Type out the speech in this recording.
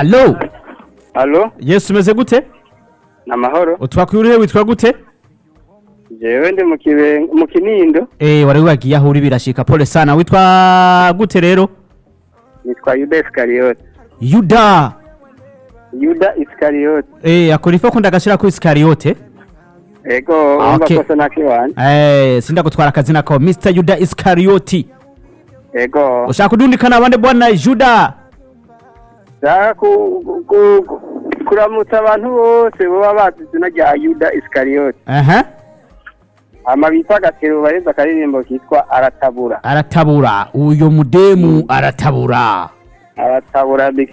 alo Alo, yesu umeze gute ni amahoro. utwakwiye urihe witwa gute Jewe ndi mu kibe mu Kinindo, eh wari wagiye aho uri birashika pole sana witwa gute rero nitwa Yuda Iskariyoti. yuda Yuda Iskariyoti. eh akora ifo kunda gashira ku iskariyote Ego, Ah, umva okay. kosa nakiwanje. eh sinda gutwara akazina ko Mr Yuda Iskarioti Ego, ushaka kudundikana abandi bwana Yuda shaka ku, ku, ku, kuramutsa abantu bose baba bazi izina rya Yuda Iskariyoti. aha Hama bita Gatero bareza akaririmbo kitwa Aratabura. aratabura uyo mudemu aratabura Aratabura